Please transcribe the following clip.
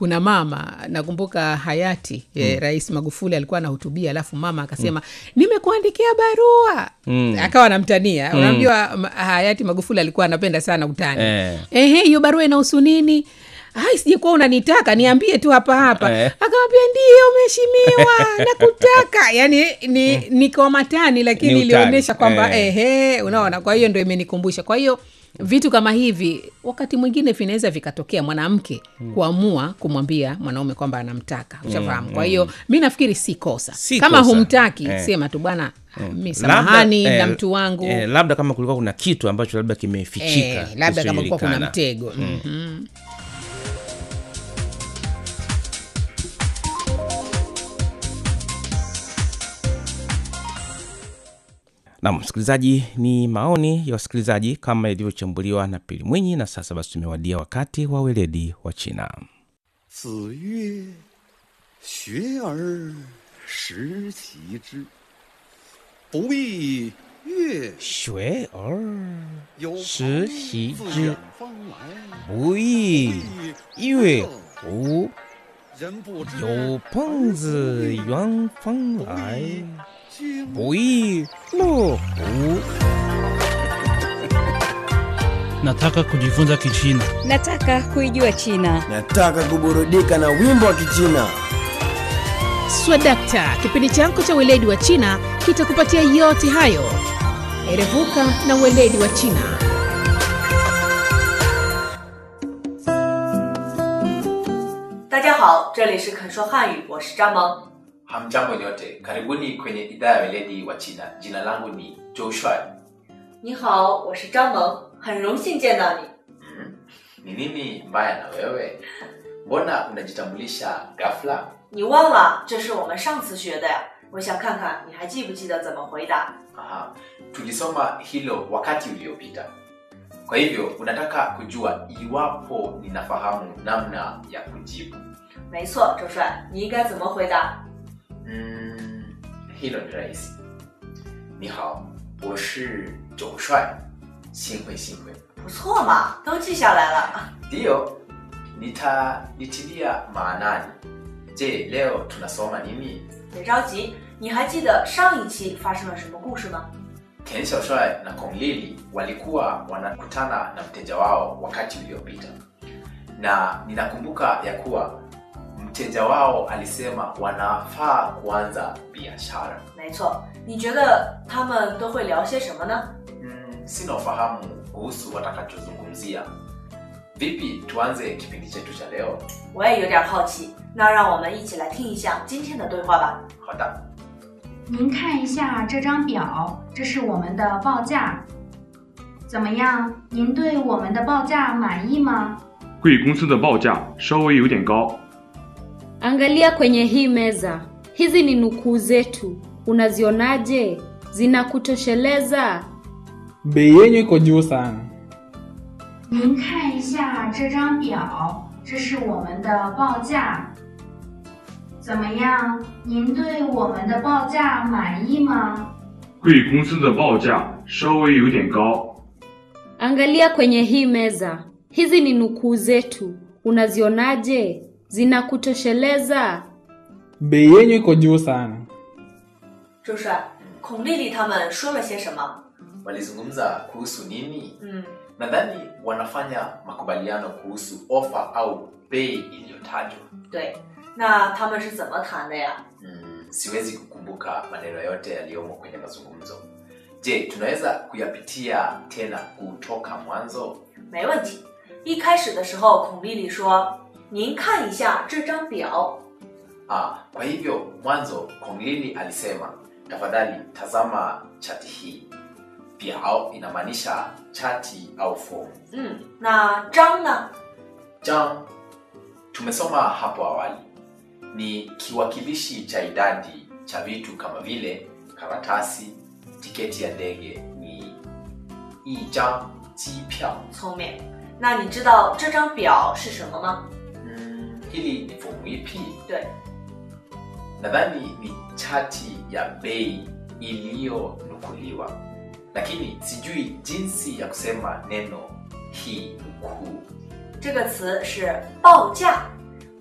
kuna mama nakumbuka hayati eh, rais magufuli alikuwa anahutubia alafu mama akasema nimekuandikia barua Mm. akawa anamtania unajua ma- hayati magufuli alikuwa anapenda sana utani Eh. ehe hiyo barua inahusu nini ai sijekuwa unanitaka niambie tu hapa hapa Eh. akamwambia ndio mheshimiwa nakutaka yani ni, ni kwa matani lakini Ni utani. ilionyesha kwamba Eh. ehe unaona kwa hiyo ndo imenikumbusha kwa hiyo vitu kama hivi wakati mwingine vinaweza vikatokea mwanamke kuamua kumwambia mwanaume kwamba anamtaka ushafahamu kwa hiyo mi nafikiri si kosa Si kama kosa. humtaki Eh. sema tu bwana mi Labda, samahani eh, na mtu wangu eh, labda kama kulikuwa kuna kitu ambacho labda kimefichika eh, labda kama kuwa kuna kisichojulikana. mtego Mhm. Nam msikilizaji, ni maoni ya wasikilizaji kama ilivyochambuliwa na Pili Mwinyi. Na sasa basi, tumewadia wakati wa weledi wa China. 子曰：“学而时齐之，不亦乐学而有时朋习自之远方来， 不亦乐乎？ 人不知有朋自远方来， 君不亦乐乎？ Nataka kujifunza Kichina. Nataka kuijua China. Nataka kuburudika na wimbo wa Kichina. swadakta kipindi chako cha weledi wa china kitakupatia yote hayo erevuka na weledi wa china 大家好，这里是肯说汉语，我是张萌。 Hamjambo nyote, karibuni kwenye idhaa ya weledi wa China. Jina langu ni Joshua. 你好，我是张萌，很荣幸见到你。 Mm, ni nini mbaya na wewe? Mbona unajitambulisha ghafla? 你忘了这是我们上次学的呀？我想看看你还记不记得怎么回答。 Aha, tulisoma hilo wakati uliopita. Kwa hivyo unataka kujua iwapo ninafahamu namna ya kujibu. 没错，周帅，你应该怎么回答？ Mm, hilo ni rahisi. Ni hao, 我是九帅，幸会幸会。 不错嘛，都记下来了。 Ndiyo, nitalitilia maanani. Je, leo tunasoma nini? 别着急，你还记得上一期发生了什么故事吗？ Ken Xiaoshuai na Kong Lili walikuwa wanakutana na mteja wao wakati uliopita, na ninakumbuka ya kuwa mteja wao alisema wanafaa kuanza biashara. 没错，你觉得他们都会聊些什么呢？ Mm, sina ufahamu kuhusu watakachozungumzia. Vipi, tuanze kipindi chetu cha leo? 我也有点好奇，那让我们一起来听一下今天的对话吧。 好的。 您看一下这张表，这是我们的报价。怎么样？您对我们的报价满意吗？ 贵公司的报价稍微有点高， Angalia kwenye hii meza, hizi ni nukuu zetu. Unazionaje? Zinakutosheleza? bei yenyu iko juu sana 您看一下这张表，这是我们的报价。怎么样？您对我们的报价满意吗？ 贵公司的报价稍微有点高， Angalia kwenye hii meza, hizi ni nukuu zetu. Unazionaje? Zinakutosheleza? bei yenyu iko juu sana 周帅，孔丽丽他们说了些什么？ Walizungumza kuhusu nini? 嗯， Nadhani wanafanya makubaliano kuhusu ofa au bei iliyotajwa. 对，那他们是怎么谈的呀？ Mm, siwezi kukumbuka maneno yote yaliyomo kwenye mazungumzo. Je, tunaweza kuyapitia tena kutoka mwanzo? 没问题。一开始的时候，孔丽丽说：“您看一下这张表。 Ah, kwa hivyo mwanzo Konglili alisema tafadhali tazama chati hii. Biao inamaanisha chati au fomu. ” 嗯，那张呢？ Jam tumesoma hapo awali ni kiwakilishi cha idadi cha vitu kama vile karatasi, tiketi ya ndege ni ijang jipiao. 聪明。那你知道这张表是什么吗？ Mm, hili ni fomu ipi? 对， Nadhani ni chati ya bei iliyonukuliwa, lakini sijui jinsi ya kusema neno hii nukuu. 这个词是报价。